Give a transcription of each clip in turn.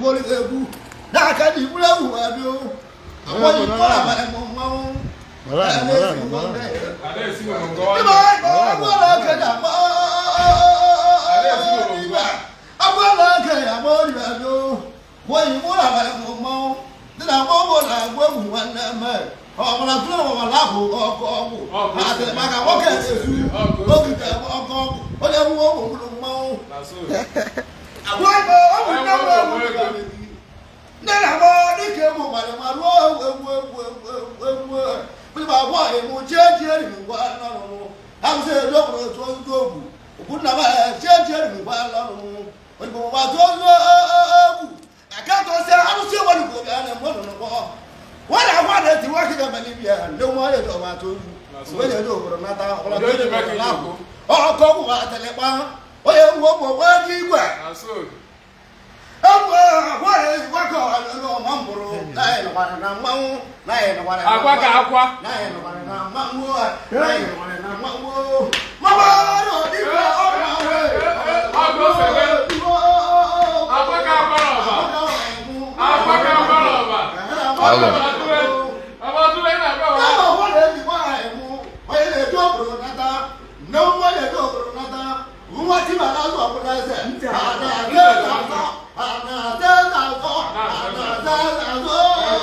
egwuolu gị egwu n'aka dị igburu egwu abịa o akpọghị iko abalị m mmanwụ Mara, Ya mara, na-esi mara. ụmụ ndị- Ada esi mo ngo Ibe wa. anyị kpọrọ agwọla oke na agba ibe agwọla oke ya agba ọrịa abịa o kwụghị igburu abalị m mmanwụ dị na agba ọgbọ na agwa egwu nwanne m ọbụla tụrụ ọbụla abụ ọkụ ọgwụ ha sịrị maka nwoke na-esu ogige ọkụ ọgwụ onye nwe ụmụ gburu mmanwụ Na so. agwa ego ọ bụ ndị nwe egwu ndị na-agba dịka egwu gbara ma ruo egwu egwu egwu egwu egwu egwu agwa emu chie chie riri ngwa n'ọrụ ahụsị edo kwuru otu ozu ogwu okwu nna m chie chie riri ngwa n'ọrụ odibo ma tụ ozu egwu aka tọsịa arụsị enwere igbo bịa na mmadụ n'ụgbọ wọ́n yà wọ́n àdé tí wọ́n kí kẹ́mẹ́ níbi ẹ̀ ní wọ́n yẹ tó máa tó yù wọ́n yẹ tó gbọdọ̀ náà ta ọ̀pọ̀lọpọ̀ tó yẹ tó láàbò ọkọ̀ kò wà tẹ̀lé pa ó yẹ wọ́n bọ̀ wọ́n kí gbẹ̀ Na so. ẹ̀wọ̀ wọ́n yẹ wọ́kọ̀ ọ̀nà ọmọ mbọ̀rọ̀ láyé nìkwara na mmanwụ láyé nìkwara na Akwa ka akwa. láyé nìkwara na mmanwụ láyé nìkwara na mmanwụ mama yóò dìgbà ọ̀nà wẹ̀ Ọgbọ fẹ̀gẹ́. Akwa ka akwa rọba. Akwa ka akwa rọba. Alo. Ọba tún lẹ́yìn àgbà wa. Báwo wọ́n lè ti wá ẹ̀mú? Wọ́n yẹ tó òbòrò náta. Náwó wọ́n yẹ tó òbòrò náta. Wọ́n ti bàtà sọ̀ fún ẹsẹ̀. Àná àdé làzọ́. Àná àdé làzọ́. Àná àdé làzọ́.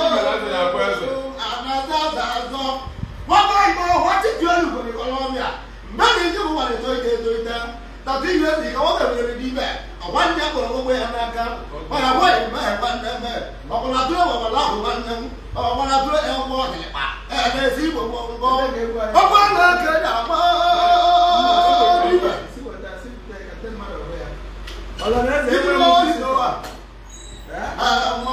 Àná àdé làzọ́. Wọ́n bá ìmọ̀ wọ́n ti di olùkọ́ ní Kọ́lọ́míà. Mẹ́rin ní ìjọba wà ní tó ìdè tó ìdè. Tàbí ìwé ìdí kan wọ́n bẹ̀rẹ̀ lórí níbẹ̀. Àwọn ní ẹ̀kọ́ gbogbo ẹ̀ n'aka. Wọ́n yà wọ́n ìmọ̀ ẹ̀ wọ́n nẹ́ mẹ́. Ọ̀pọ̀lọpọ̀ àdúrà wọ̀ wọ́n láhùn wọ́n nẹ́ ọ̀pọ̀lọpọ̀ àdúrà ẹ̀ wọ́n wọ́n tẹ̀lé pa. Ẹ̀ ẹ̀ sí gbogbo nǹkan. Ọgbọ́n náà kéde àmọ́ níbẹ̀. Ibi lọ́wọ́ sí lọ́wọ́. Àmọ́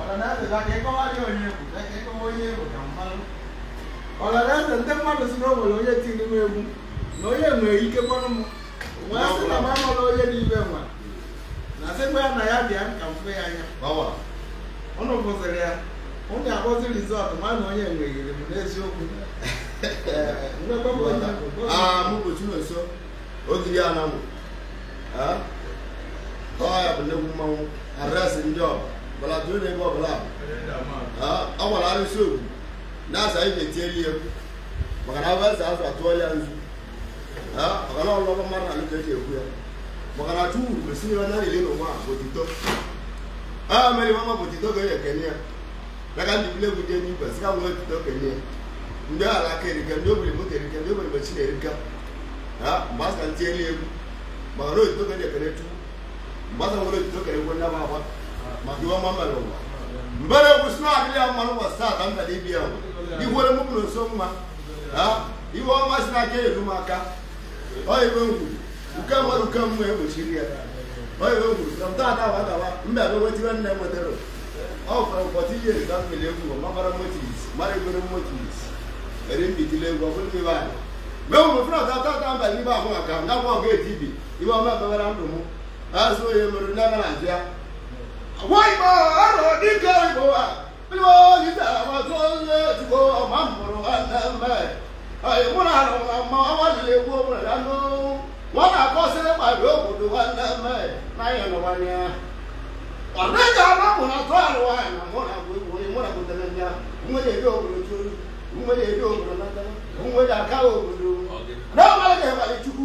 ọlọrẹsẹ ndị mmadụ si na o nwere onye tiri m egwu na onye nwere ike kpọrọ m wee sị na m amala onye n'ibe nwa na sịkwa ya na ya bịa ka m fụ ya anya báwa. ụnụ bụziri ya ụnụ akpọzi rizọtụ ma na onye nweghịrị m n'eziokwu Ee, nwekwa m onye Ah, mụ bụ Chinonso. Ogiri Anamụ. Ah? Ọ ya bụ nnekwu mmanwụ. Adresị ndị ọba. Gbalatụrụ n'ebe ọbụla bụ. Ah, ọ gwara arụsị ogwu. Na-asa ibe tieli egwu. Maka na abịa azụ atụọ ya nzu. Ah, maka na ọlụlọ mmadụ na alụka eji ekwu ya. Maka na Chukwu kwesịrị ihe ọ na-ele n'ụwa a bụ otito. Ah, mere mama bụ otito ga-enye ekene ya. Maka ndị bile egwu dị n'igwe, sị ka nwee otito kenye ya. ndị ala aka erika ndị obiri moto erika ndị obiri mechi na-erika ha mgbe asa ntị elu egwu maka na otito kere ekere tu mgbe asa nwere otito kere egwu nnaba agba maka iwe ọma mere ụwa mbere egwu si na-adịrị ya mmanụ ụbọchị taa ka m bịara ibi ya iwere mụ na nso mma ha iwe ọma si n'aka elu m aka ọ iwe ngwu nke mmadụ nke mmụọ egbochiri ya ọ iwe ngwu na m taa dawa dawa mba ebe wetiwe nne nwetara ọ fọrọ ụbọchị ihe ka m mere egwu mabara motis mara egoro motis eri mbitile egwu ọ bụrụ ibe anyị mgbe ụmụ fụrụ ọta tata mba n'ibe ahụ maka m nakwa ọga eti ibi ibe ọma ebewara ndụ m azụ onye mere ndị agha na-azụ ya agwa igbo arọ dịka igbo a igbo gịta agbata ozi etigbo ọma mụrụ nwanne mme anyị mụrụ arụ na mma ọnwa jiri egwu ọbụla ya nụ nwa na-akọsịrị kpari obodo nwanne mme na anyị nọwanye ọ dịghị ala mụ na atụ arụ nwaanyị na mụ na bụ egwu onye mụ na butere ya nwe ya eri obodo churu nwe ya eri obodo nata nwe ya aka obodo na ọmara ga-ebali chukwu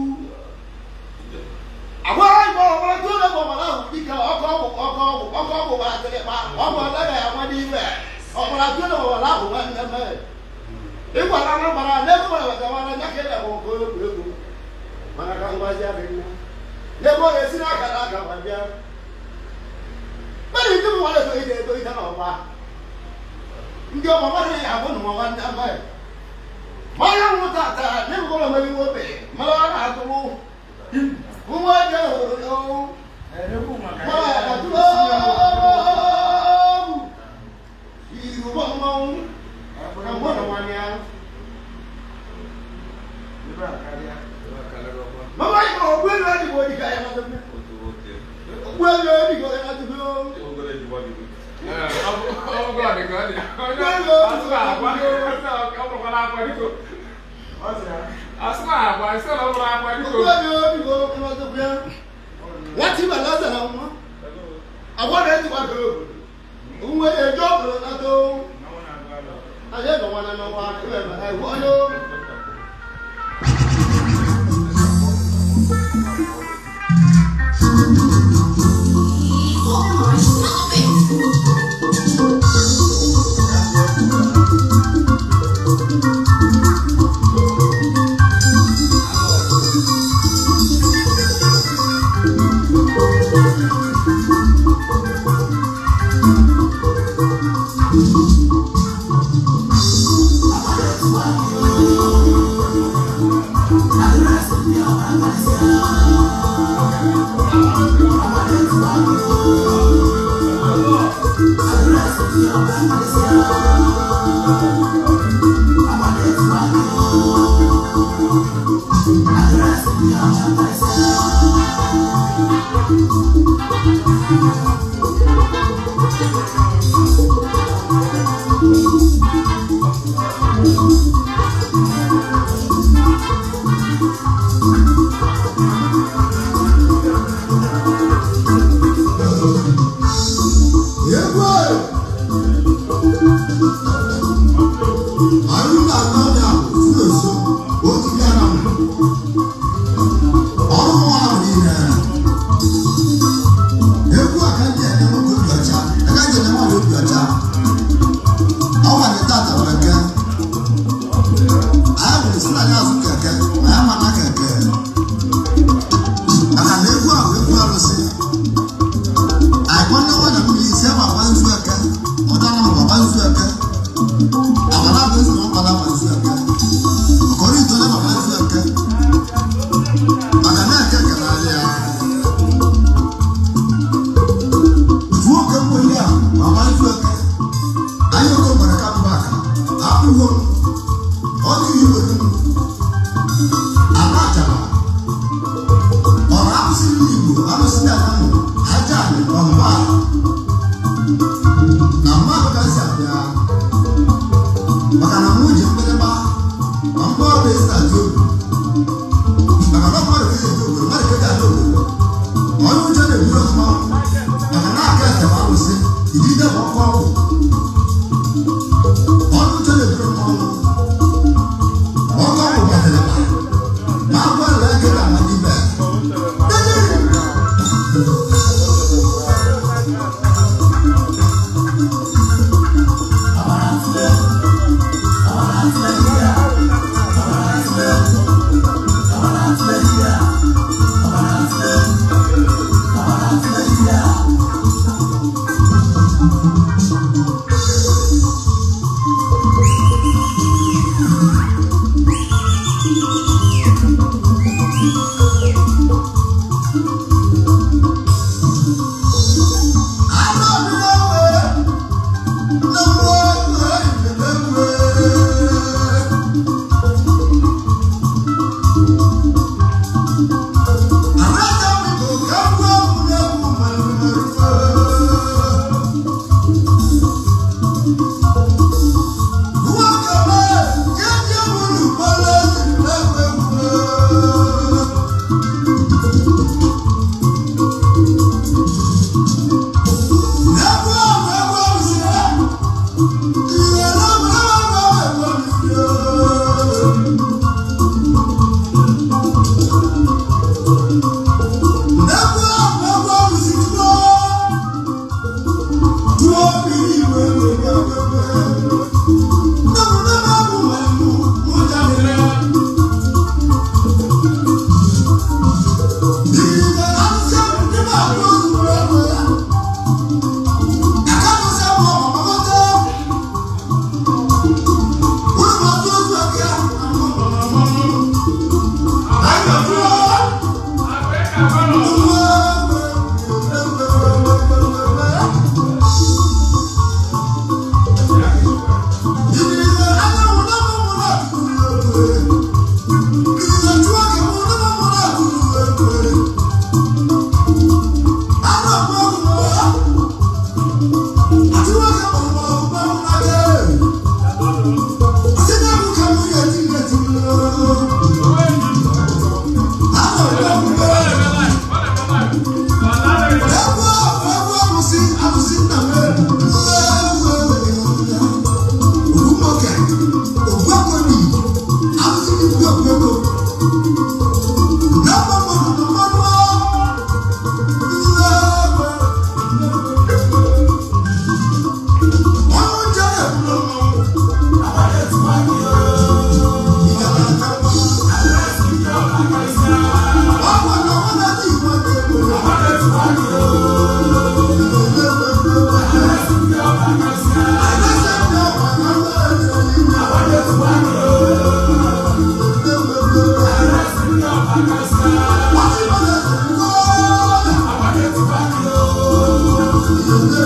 agwa igbo ọgbara tó lè bọ̀ wọ́n ahụ dịka ọkọ ọgwụ ọkọ ọgwụ ọkọ ọgwụ gbara tịrị kpa ọgwụ agaghị ama n'ime ọgbara tó lè bọ̀ wọ́n ahụ nwanne m ịgwara na gbara n'ebe nwere weta nwara nya ka ịlẹ̀ ọkọ egwu egwu mana ka ngwazi adịghị ya n'ebe ọ ga-esi n'aka na aka ma bịa mmadụ ndị m nwere eto ide eto ide n'ọgba ndị ọma mmadụ ya abụ na nwanne m mmanya nwụ tata n'ebe ọ nwere iwe obe mara ọ na-atụrụ nwa jẹ òdòdó ẹ̀rẹ́kù màkà wọn àdúró ìlú bọ́mọ́ ẹ̀gbọ́n wọn ni a. nígbà káríà mama yìí kò gbé lọ ìdìbò ìdìbò ẹ̀ máa tó gbé gbé lọ ìdìbò ẹ̀ máa tó gbé o. Ọgọ nìkan ni. Asúnà àgbà. Ọkùnrin kan àgbà níko. ọ̀sẹ̀ Asúnà àgbà ìṣẹ́ lọ́wọ́ àgbà níko. gbé lọ ìdìbò ẹ̀ máa tó gbé. wọ́n ti bẹ̀ lọ́sẹ̀ náà mọ́ agwa na-etikwa ka obodo nwe eji obodo nata anyị ebe nwana n'ọnwa ebe ha iwu onye Egwu anyị na-aga ọbịa bụ nso otu ya na mbụ ọrụ nwa ahụ niile egwu a ka ndị eme nwoke obi ọcha agaghị eme nwaanyị obi ọcha ọ gwara tata keke anyị nwere si na ya azụ keke ma ya mana keke maka na egwu a bụ egwu arụsị àìpọ́n náwó nà mmiri isi ama agba nzu eke ọdọ anam agba nzu eke amala bụ esi na ọkpala agba nzu eke ọkọrọ ito na agba nzu eke maka na eke kere anyị ya otu nwoke mgbeli a agba nzu eke anyị oke gbara ka mba aka akpụgo ọ dị igwe ala achara ọrụ arụsị ndị igbo arụsị ndị anamụ aja anyị ọmba na mmadụ gasị abịa maka na mụ ji mgbịrịgba ma mgbe ọrụ esi adị obi maka na mmadụ ga-eji obodo mmadụ ga-eji adị obodo onye ụjọ na-eburu ọfụma maka na aka ekewa arụsị idide ma ọkụ ọgwụ onye ụjọ na-eburu mmanwụ ọkụ ọgwụ gbatịrị ma agwa na ege na amadibe Thank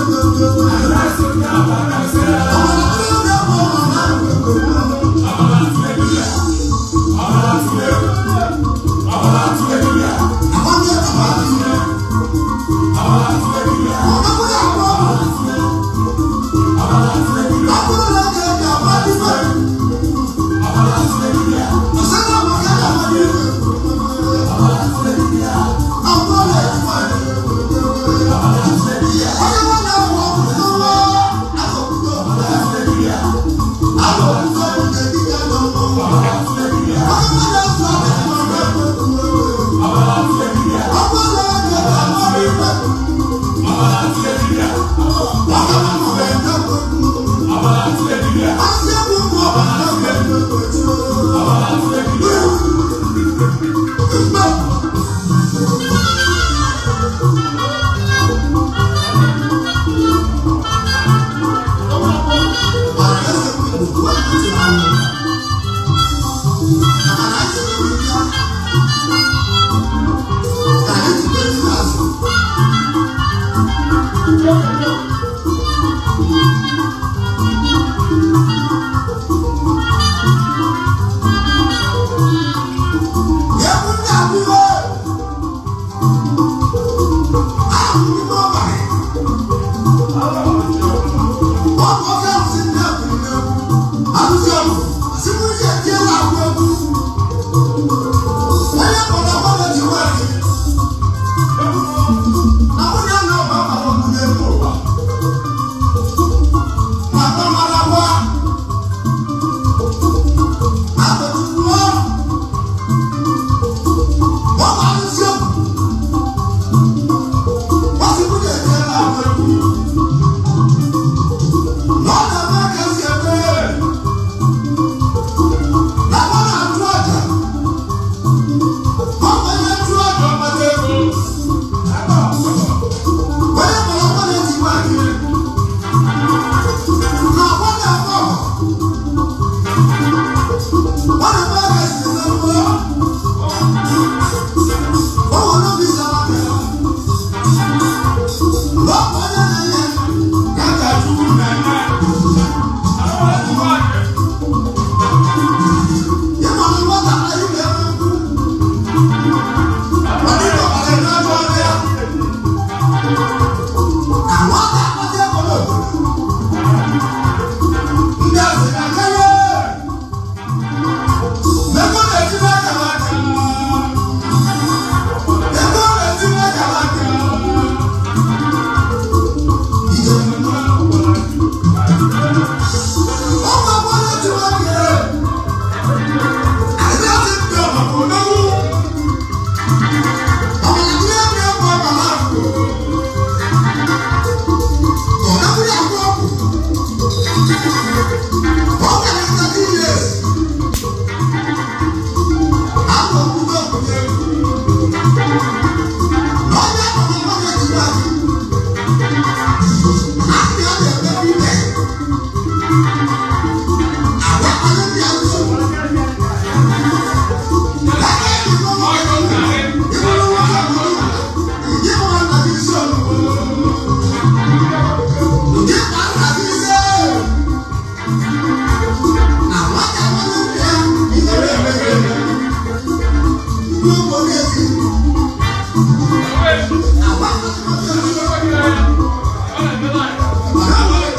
Thank you.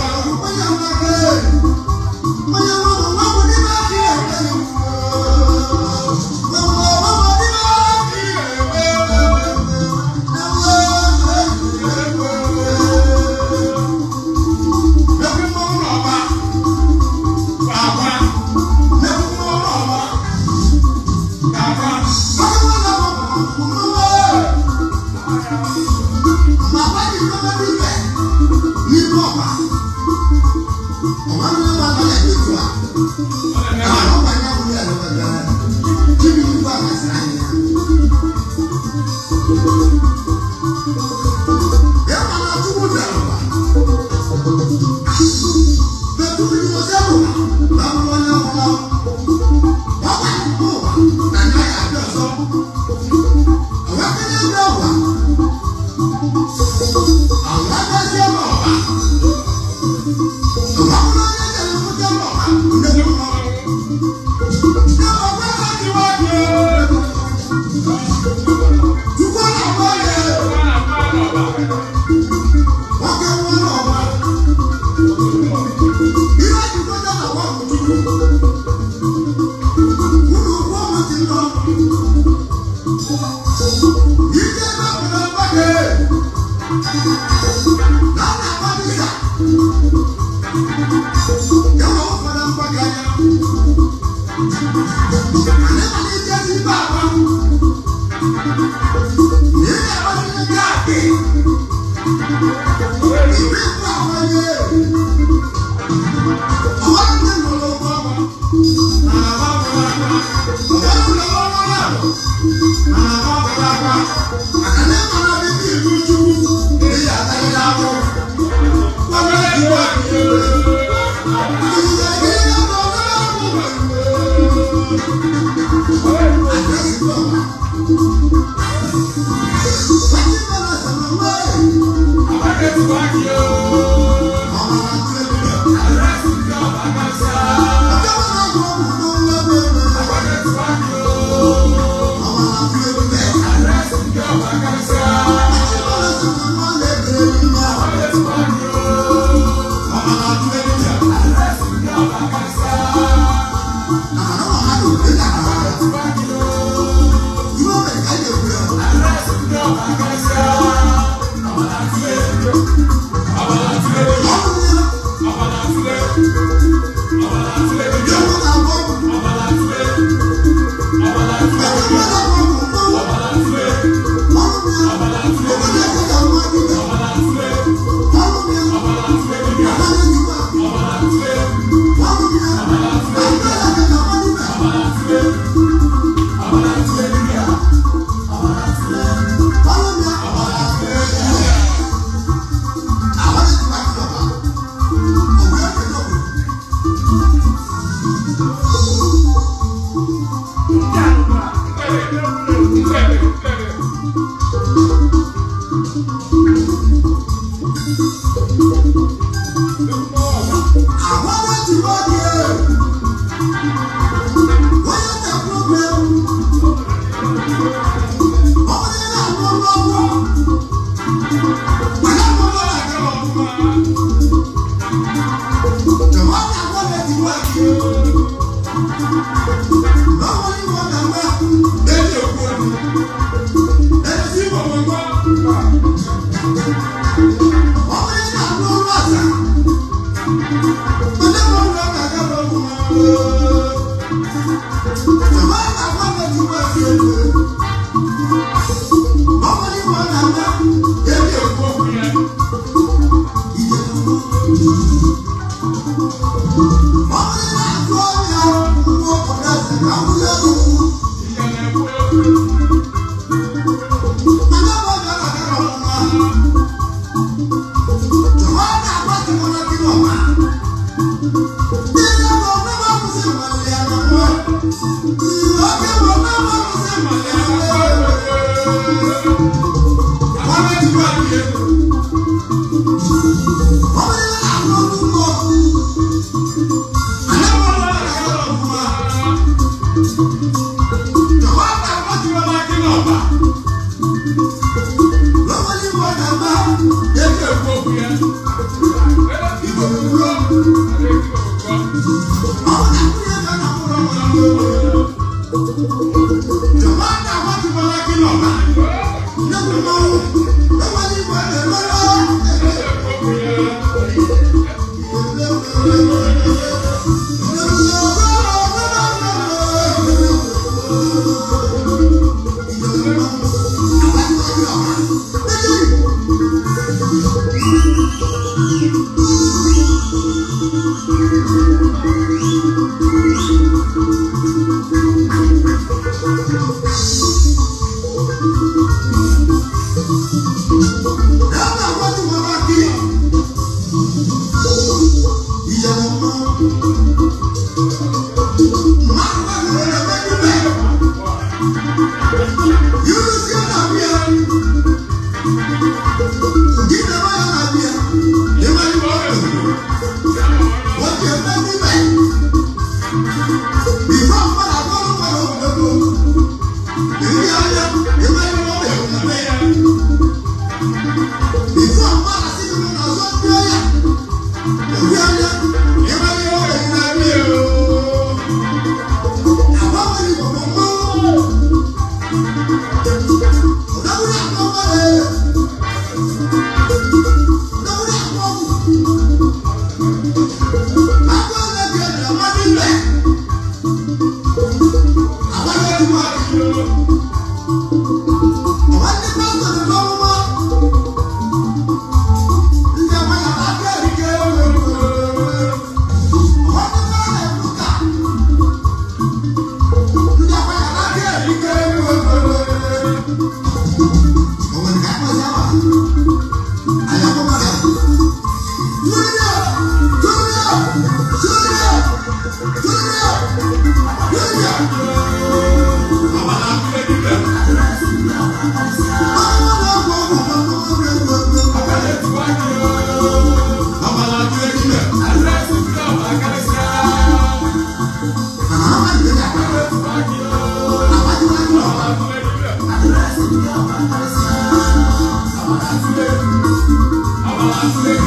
Thank you.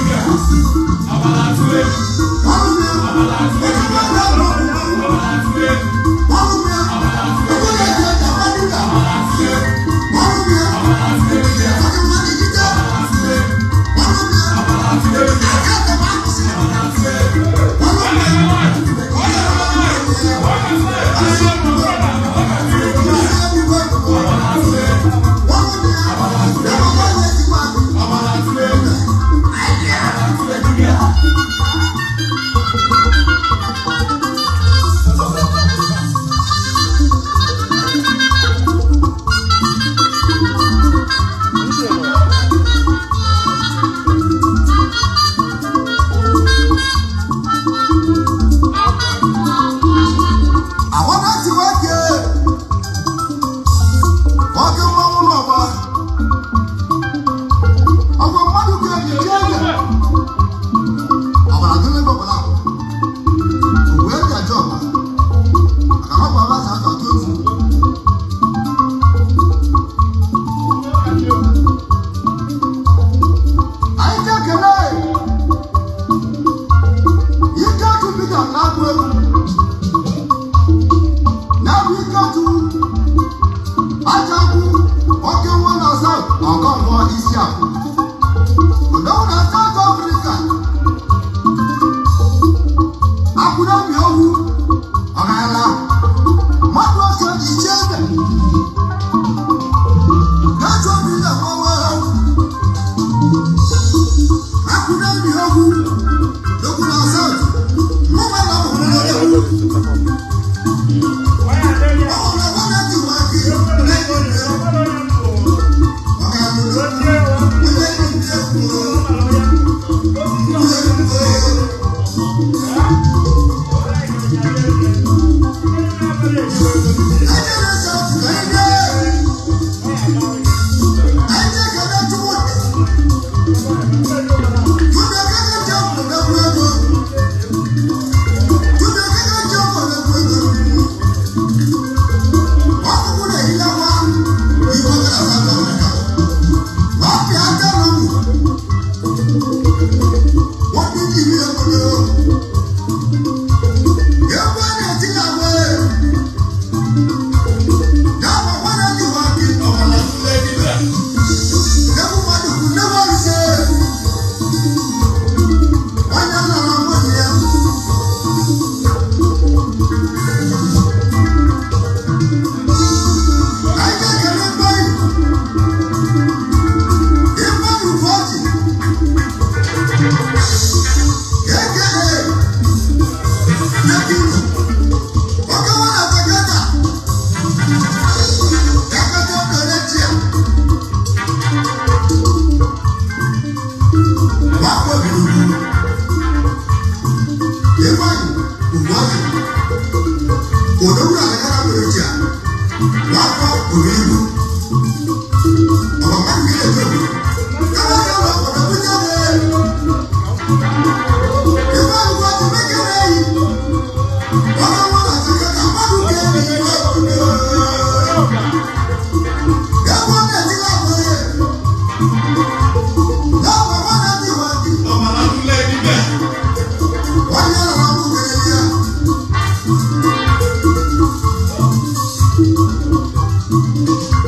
Thank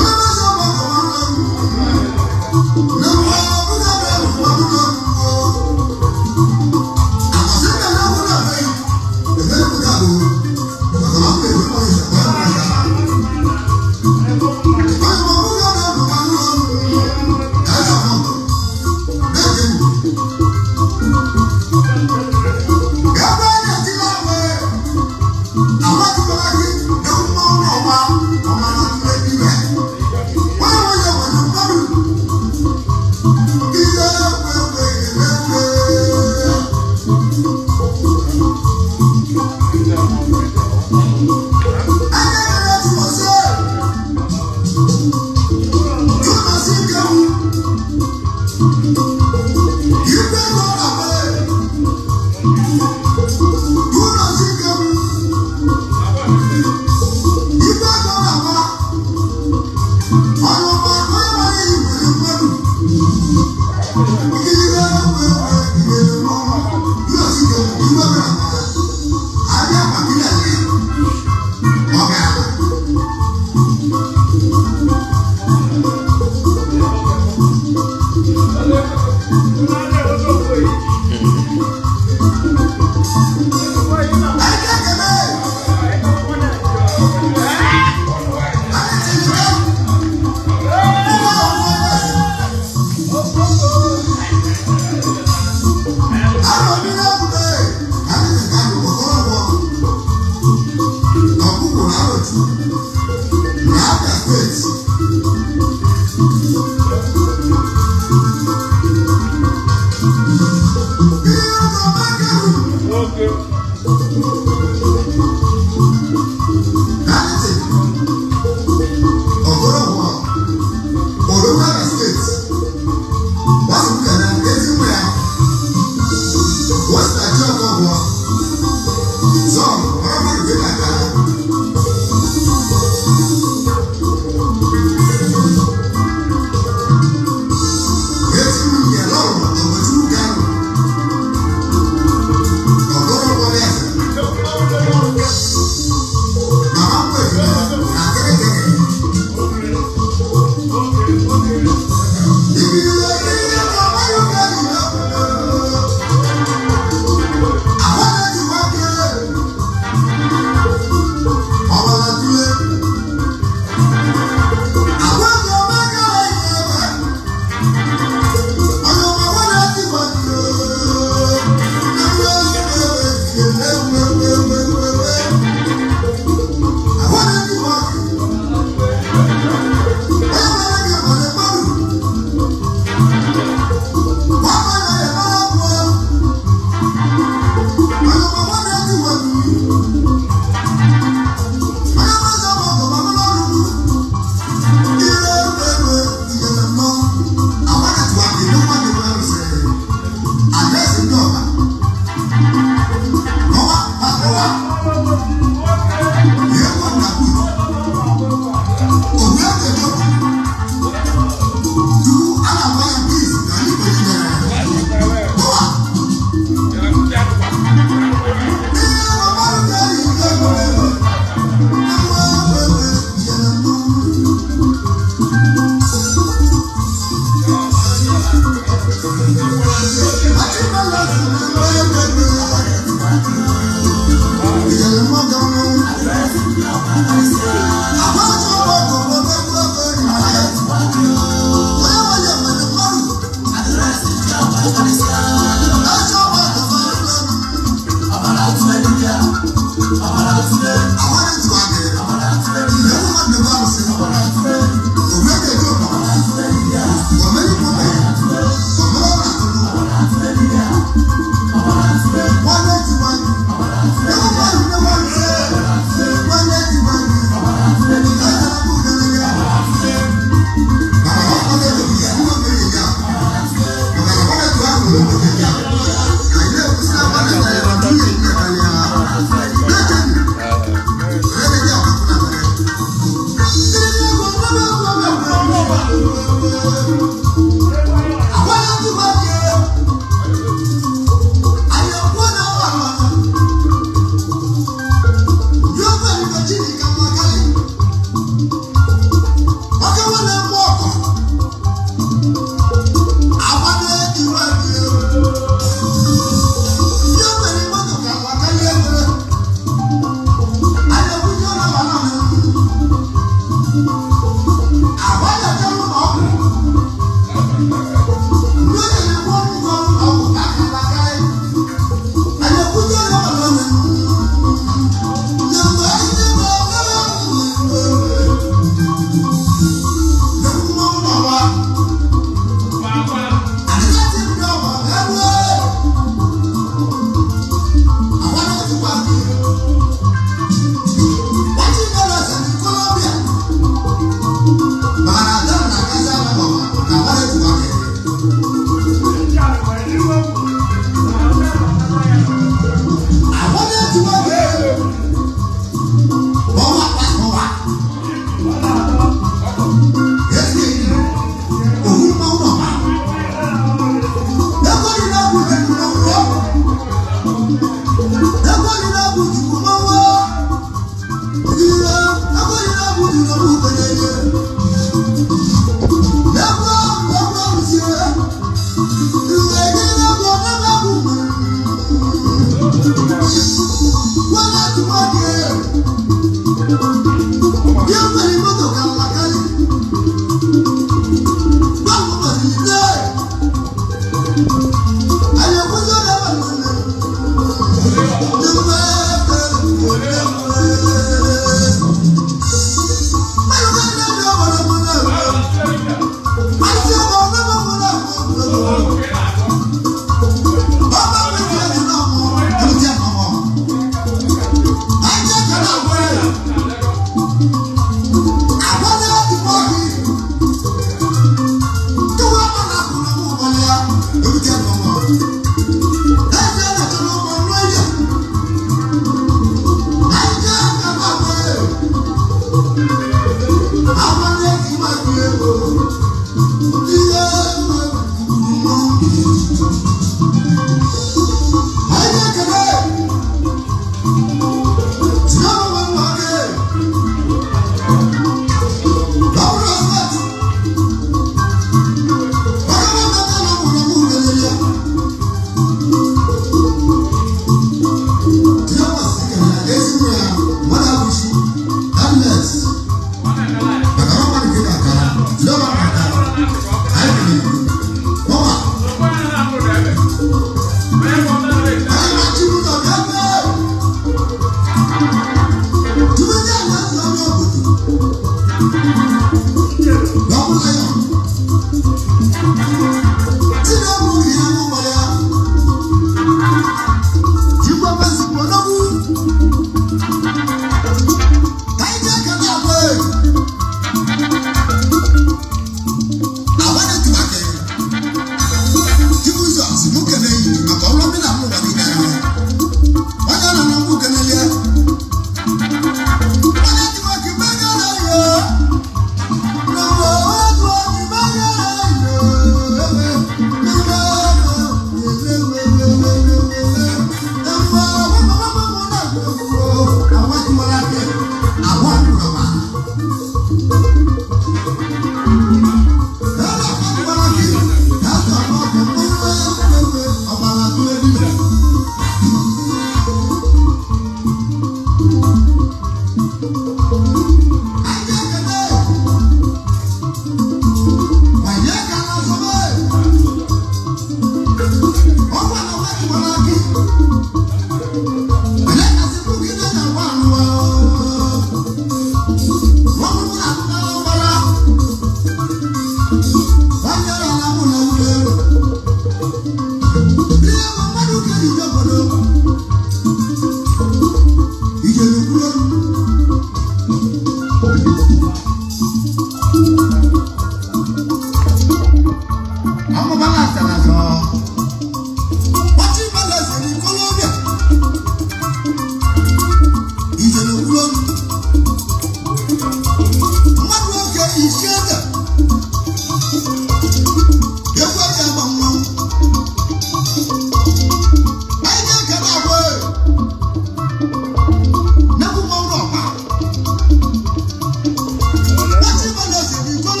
Thank you.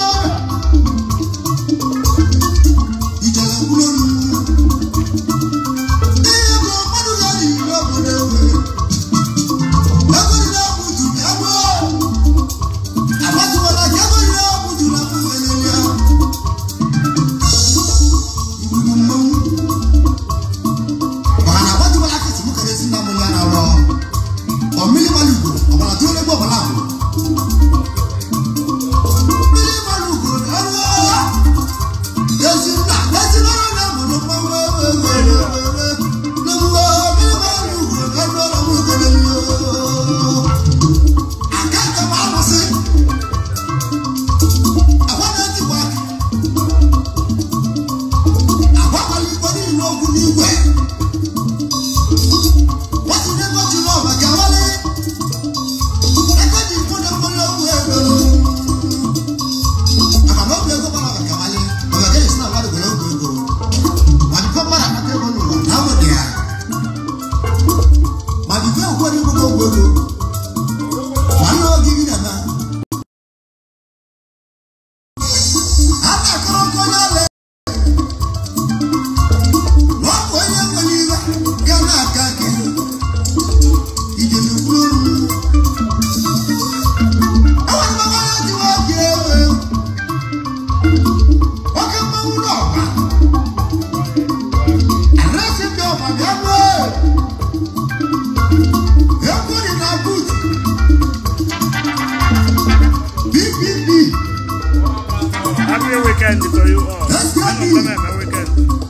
weekend to you all. Anọ m na eme weekend.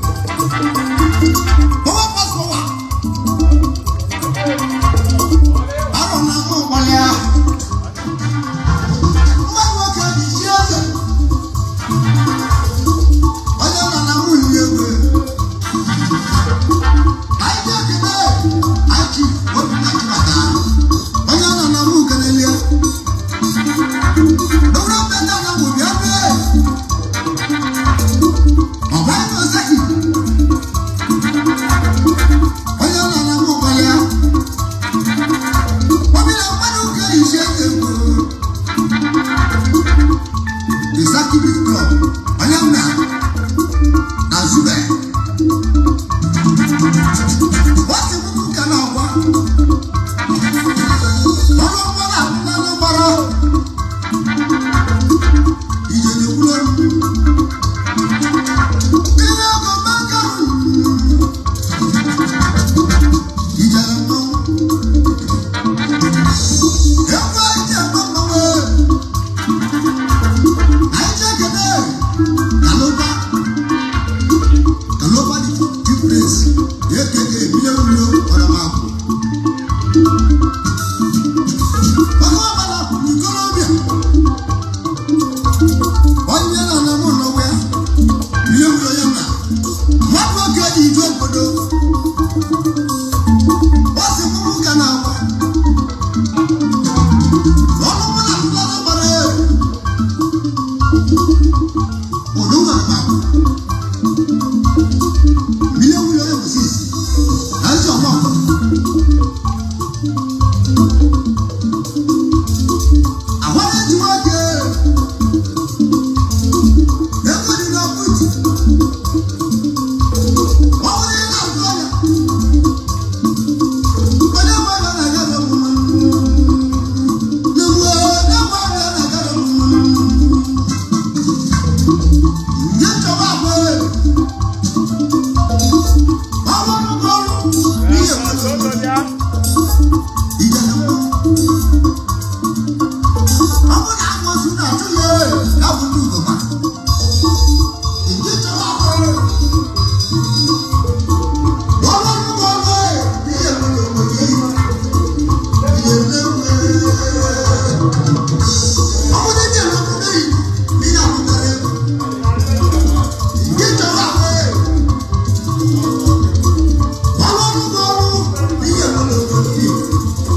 Bọ́wọ́ bá sọ wà. Arọ na mú wọlé a. Mmadụ nwoke dị isi eze. Onye nọ na mụ yi egwe. Anyị ji ekele anyị ji obi na chibata. Onye nọ na mụ kelele. Dọwụrụ mbe ndị na mụ bịa bịa. Ọgba ịnụ oseki. onye ọ na-ana m ụgbọala ya ọbịa mmadụ ka ehichi eze kwuru executive club onye m na na zube wasi m nke na ọgwa ọrụ mgbara akwụna n'ụgbara ije na-ekwuru ihe ego mmaka ijara mmanwụ ekwe ije mmanwụ anyị ji ekele kalụba kalụba dị dipres ekele ebile ụlọ ọdọmakụ ọkụ ọbara kwuru ikolobịa onye nọ na mụ n'onwe ya bile ụlọ ya na mmadụ oge dị ije obodo Wasi mú kana wa. Ọmọ mú na fúlọ́ náà bọ̀rẹ̀. Olúwa ma. Mílíọ̀nù wúlò yóò sí sí. Láti ọ̀nà. Àwọn ẹni wá jẹ. Ẹ̀kọ́ nínú ọkùnrin. Wọ́n wọlé náà fúlọ́ yà. Ụzọ bịa.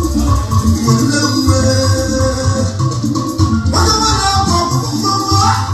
Thank you.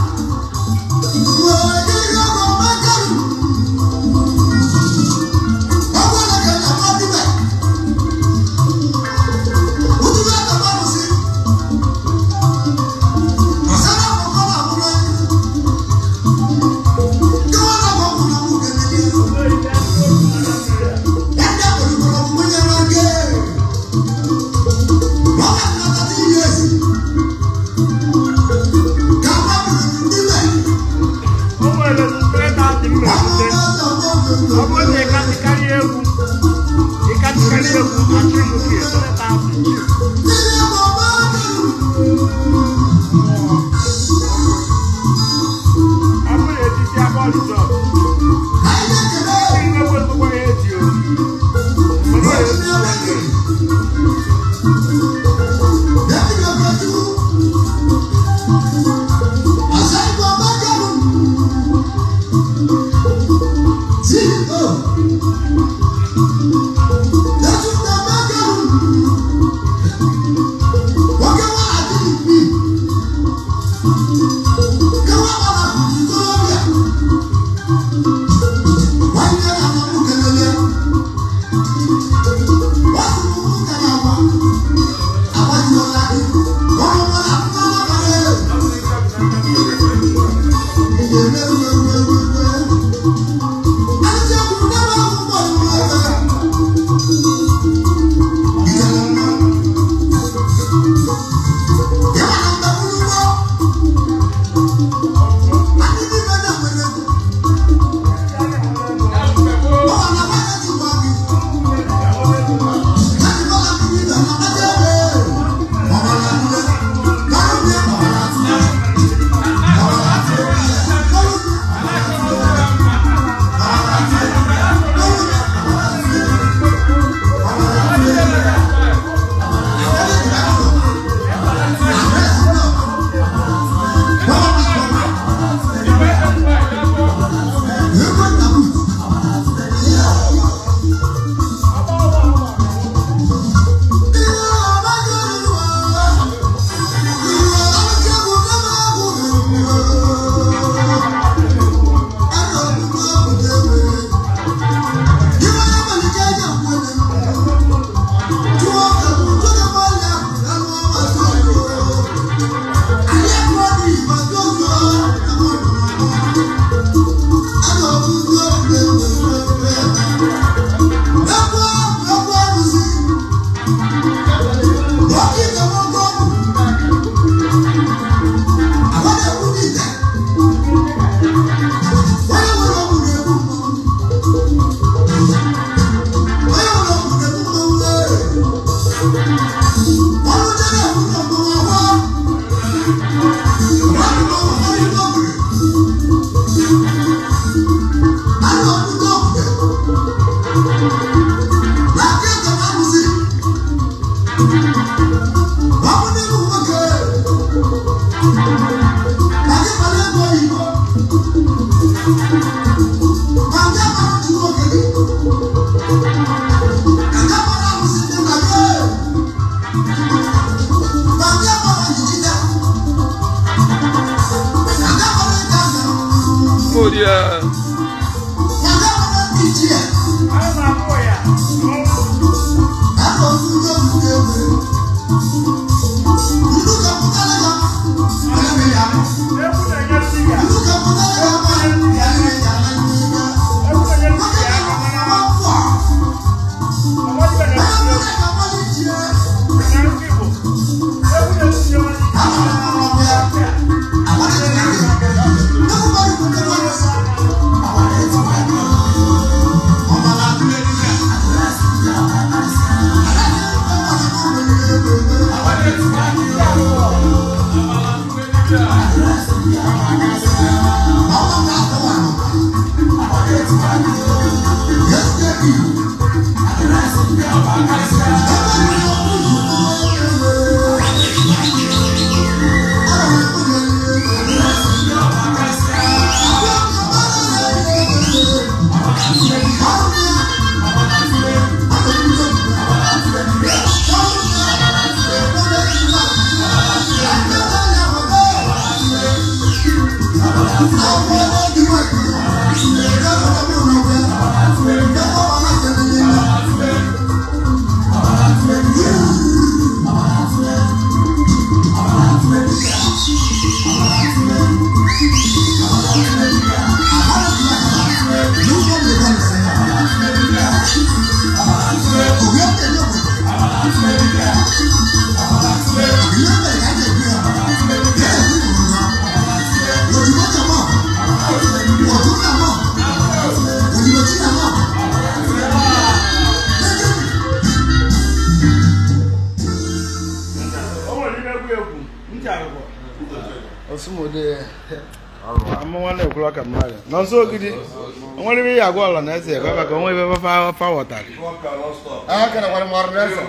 Hold ya. osumode amụnwa na-ekwuru aka mmadụ nọ nso ogidi onwere ibe ya agwa ọla na eze ekwe maka onwe ibe fa fa wọtara aka kana kwara marụ n'eze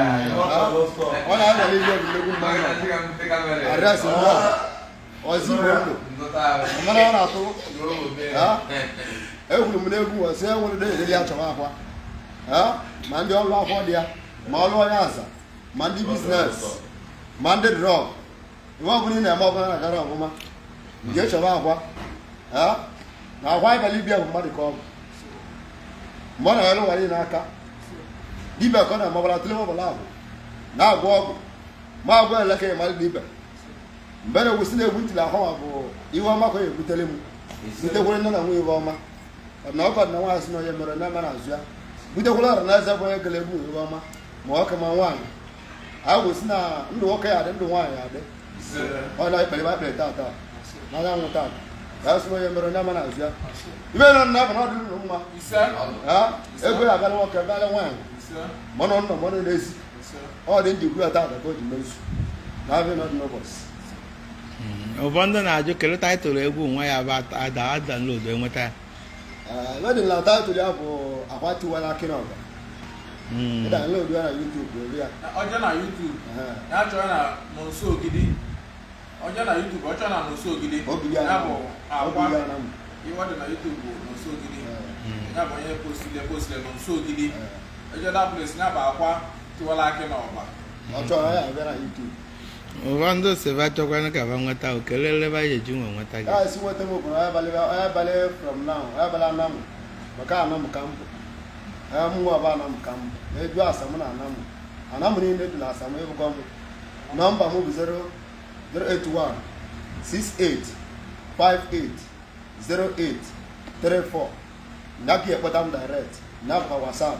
ọ na-abalị ihe egwuregwu mmanụ adresị ndị ọzọ igbo ndụ mana ọ na-atụ ha? egwuru m n'egwu ọsị enwere dị edeli achọwa akwa ha? ma ndị ọrụ akwọ dị ya ma ọrụ onye aza ma ndị biznes ma ndị drọg iwe ọbụla ị na-eme ọbụla na-agara ọfụma nke chọba akwa ha? na akwa ịbalị ibia bụ mmadụ ka ọ bụ mgbe ọ na-ere ụwa niile aka dibịa ka ọ na-amabara tụle ọbụla ahụ na-agwọ ọgwụ ma agwọ elekere mmadụ dibịa mgbe na-egwusi na-egwu ntiri ahụ ma bụ ihe ọma ka ọ ga-ebutere m butekwere nne na nwunye ihe ọma na ọkọ na nwaanyị si na onye mere na na azụ ya butekwere ọra na eze bụ onye kele egwu ihe ọma ma nwoke ma nwaanyị a gosi na ndụ nwoke ya adị ndụ nwaanyị ya adị ọ na-ekpere ma ekpere taa taa na anyanwụ taa ya si na onye mere na na azụ ya ibe nọ na abụ na ọ dị nnụ mma ha ego ya abịala nwoke abịala nwaanyị mmanụ nọ mmanụ na-esi ọ dị njikwu ya taa ka o ji mezu na abịa n'ọdị n'ụbọchị ụfọdụ na-ajụ kele taịtụlụ egwu nwa ya bụ ada adanlodo enweta ya wedin na taịtụl ya bụ akwa tiwala akị na ọga ịdanlodu ya na yutubu ebe ya ọjọ́ na youtube Ehe. ya chọọ na n'ụsọ ogidi ọjọ́ na youtube ọ chọọ na n'ụsọ ogidi obi ya ya na bụ obi akwa ya na m ihe ọ dị na youtube bụ n'ụsọ ogidi Eh, ya bụ onye postile postile n'ụsọ ogidi eh. ọjọ́ da place ya bụ akwa tiwala akị na ọgba ọ chọrọ ya abịa na yutubu ụfọdụ si ba chọkwanụ ka ba nweta o kelele ba ya eji nwe nweta gị ya esi nweta m okwu na onye abalị onye abalị from now onye abalị anam maka anam ka m bụ onye mụnwa bụ anam ka m bụ na-eju asam na anam anam niile dị na asam ịbụkọ m nọmba m bụ 081 68 58 08 34 na ka ekpọta m direct na bụkwa whatsapp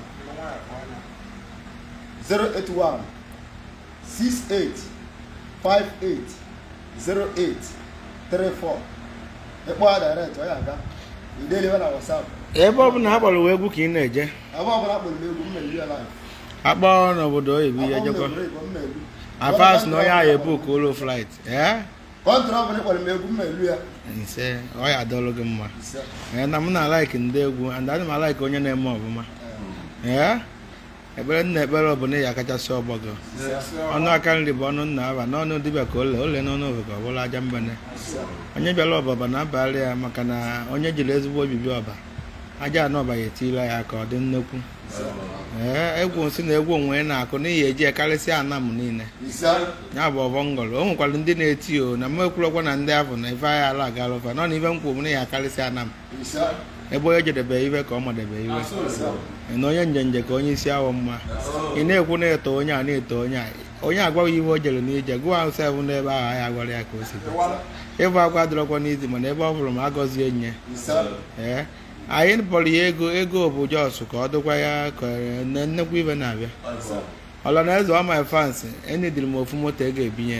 081 68 58 08 34 ịkpọ ya direct ọ ya aga ideliwe na whatsapp ebe ọ bụla ha kpọrọ uwe egwu ka ị na-eje ebe ọbụla kpọrọ m egwu m na-eri ya live akpọ n'obodo oyibo ya jekwa afas na onye ahụ ebu ka ụlọ flight ee kọntrọ ọbụla kpọrọ m egwu m na-eri ya nse ọ ya adọlụ gị mma ise ee na m na-alaiki ndị egwu and adị m alaiki onye na-eme ọfụma ee ekpere nna ekpere ọbụla ya kachasị ọgbọ gị ọnụ aka nri bụ ọnụ nna aba n'ọnụ dibịa ka ole ole n'ọnụ ofe ka ọ bụrụ aja mbene onye bịara ọbaba na-abalị ya maka na onye jiri ezigbo obibi ọba aja anọ ọba ya etila ya ka ọ dị nnekwu ee egwu si na egwu onwe na-akụ n'ihi eji ekarịsịa ana m niile ise ya bụ ọbọ ngọrọ o nwekwara ndị na-eti o na m ekwurokwa na ndị ahụ na ife agha ala agala ụfa nọ na ife m kwuru m na ya akarịsịa ana m ise ebe onye jedebe iwe ka ọ madebe iwe ise na onye njenje ka onye isi awọ mma ị na-ekwu na-eto onye a na-eto onye a onye agwaghị iwe o jere n'ije gụọ ahụ sebụ n'ebe ahụ ahịa gwara ya ka o si dị ịbụ akwa dịrọkwa n'izi mana ebe ọ bụrụ ma agọzie nye ise ee anyị kpọrọ ya ego ego bụ jos ka ọ dịkwa ya ka na nnekwu ibe na-abịa ọla na eze ọma fans enidiri m ofu moto ego ebinye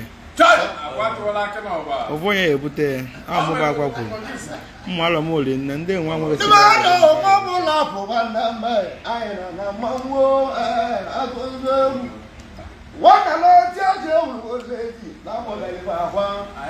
ofu onye ya ebute ya amụba akwa kwuru mma alọ m oli nne ndị nwa nwere Ebe a na ụmụ ọbụla bụ nwanne mma anyị nọ na mmanwụ ee, agụgụ egwu nwata na oti eji ewuru ozi eji na amụbeghị akwa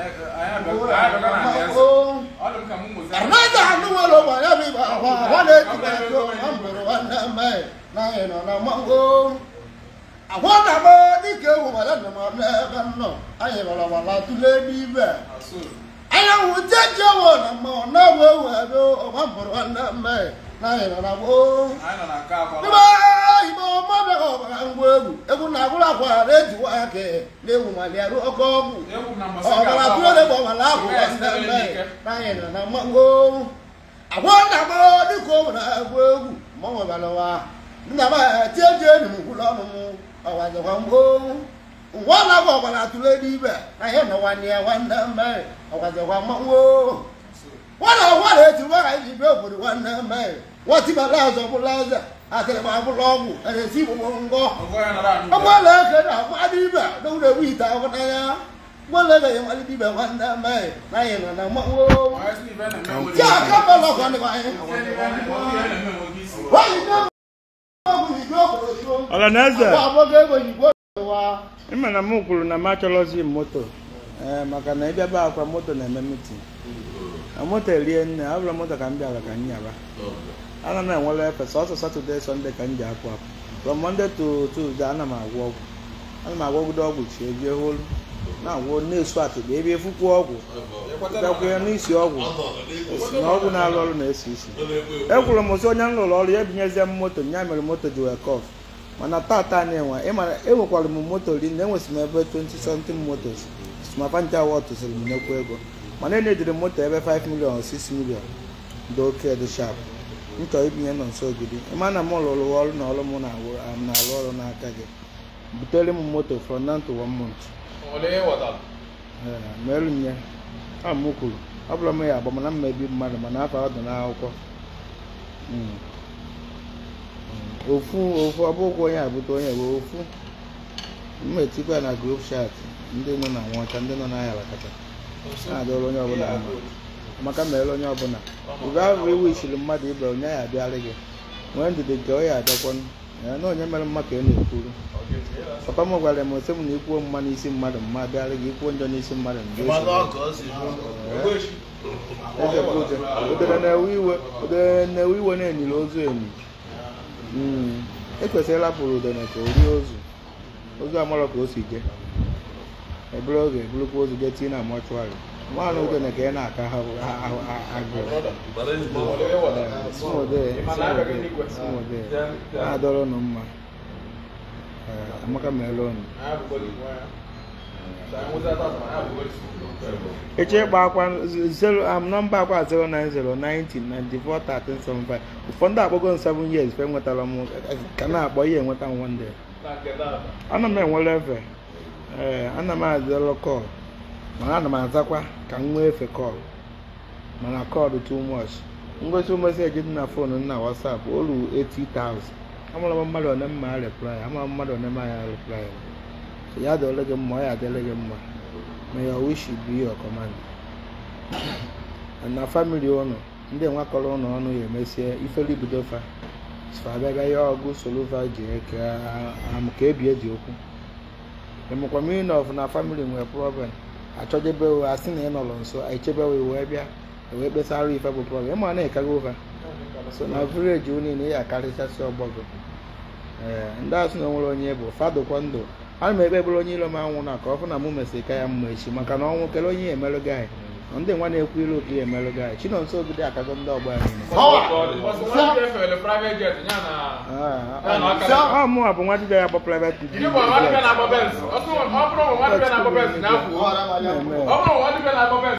anaghị anụ nwere ụgbọ ya bụ ibe akwa akwa na-etibe ego na mbụrụ nwanne mma na anyị nọ na mmanwụ akwa na m dịka ewu ma ya nọ m n'ebe m nọ anyị gbara gbara tụle n'ibe anyanwụ jeje ewu na mmanwụ na-ewu ewu ebe ọgba mbụrụ nwanne mma na anyị nọ na gboo Ebe igbo mmadụ ọbara ngwa egwu egwu na-agwụrụ akwa na-ejiwa aka na-ewu ma bịarụ oke ọgwụ ọbara tụrụ bụ ọbara ahụ nwanne mma na anyị nọ na mmanwụ agwa nna m dịka o nwere agwa egwu ma ọ nwebara ụwa nna m tie ji enyi m gwụrụ ọnụ m ọwazikwa mgbo ngwa na-agwa ọbara tụrụ n'ibe na ihe nọ nwanne ya nwanne mma ọwazikwa mmanwụ nwana ọgwa na-eti nwa ka anyị bịa obodo nwanne mma nwatibala azọ bụla eze atịrịma abụla ọgwụ na-esi igbo ngọ ọgbala eke na agba ibe na ụlọ ewu ite ahụ n'anya gbala eke ya nmalite ibe nwanne mma na anyị nọ na mmanwụ ti aka bala ọkọ ndị anyị nwaanyị na-ọgwụ igwe obodo so ọla na eze agba agbago ego igbo ụwa ịma na m kwuru na m achọrọzi moto ee maka na ịbịaba akwa moto na-eme mitin na moto erie nne ọ bụrụ moto ka m bịara ka m nyaba ana m enwere efe sọsọ satọde sọnde ka m ji apụ apụ from monday to tuesday ana m agwọ ọgwụ ana m agwọgide ọgwụ chi ebie holu na-agwọ na-esu atịgba ebe efukwuo ọgwụ bịakwa n'isi ọgwụ esi na ọgwụ na-alụ ọrụ na-esi isi ekwuru m sị onye m lụrụ ọrụ ya ebinyezie m moto nya mere moto ji wee kọf mana tata na-enwe ịmara enwekwara m moto ri na enwesị m ebe 20 something motos smafancha wọt sịrị m nnekwu ego mana enediri m moto ebe 5 million or 6 million dị oke dị sharp m chọrọ ibinye nọ nso ogidi ịma na m lụrụ ọrụ na ọrụ m na-arụ m na-arụ ọrụ n'aka gị butere m moto from now to one month Ee, merụ nye a m kwuru ọ bụrụ m ya agba mana m mebi mmadụ mana afọ ọ dị n'akwụkwọ Mm. Mm. ofu ofu ọ bụghị onye abụta onye bụ ofu m etikwa na group chat ndị nọ na nwọcha ndị nọ n'ahịa lakacha na-adọrọ onye ọbụla mma maka mere onye ọbụla ube ahụ iwu ichiri mmadụ ibe onye ya abịarị gị nwee ndidi nke ọ ya abịakwanụ ya na onye mere mma ka ị na-ekwuru papa m gwara m sị m na ikwuo mma n'isi mmadụ mma abịarị gị ikwuo njọ n'isi mmadụ mgbe eze bụ uche udere na-ewe iwe udere na-ewe iwe na-enyiri ozu enyi Mm. ekwesịrị ịrapụrụ udene ka o rie ozu ozu amarọ ka o si je ebere oge eburukwa ozu je tii na mọchụarị nwaanyị udene ka ị na-aka ha ahụ agụụ smode smode na-adọrọ unu mma Ee, amaka meela unu eche ịkpa akwa zero am nọmba akwa 09090941375 ụfọdụ akpọgo m 7 years fe nwetara m ka na-akpọ ihe enweta m one day ana m enwere efe ee ana m azịrọ kọl mana ana m azakwa ka m nwee efe kọl mana kọl too much ngosi meseji dị na fon na wasap olu 80,000 amara m mmadụ one mma reply amara m mmadụ one mma ya reply so ya dịole gị mma ọ ya adịle gị mma may your wish be your command na family ụnụ ndị nwakọrọ ụnụ ọnụ ya emesie ifere ibido fa sfabịaga ya ọgụ soluva ji eke am ka ebi eji okwu emekwa mmiri of na family nwere problem achọjebe we asị na ị nọrọ nso echebewe wee bịa wee kpesara ife bụ problem ịma na ịkaga ụfa so na vileji unu niile ya akarịchasị ọgbọgọ ee ndị asị na onwere onye bụ fadokwa ndụ ana m ekpe ekpere onye ilo m anwụ na ka ọ fụ na mụ mesịrị ka ya mma echi maka na ọnwụ kele onye ya emerụ gị anyị ndị nwa na-ekwu ilu ka ya emelụ gị anyị chinonso ogide akago ndị ọgbọ ya niile Bọsụ nwa dibịa efere private jet ya na ya na ọka ọ mụnwa bụ nwa dibịa ya bụ private Gịnị bụ nwa dibịa na-agba bens? Ọ bụrụ nwa dibịa na-agba bens na-akwụ. Ọhara m anya. Ọ bụrụ nwa dibịa na-agba bens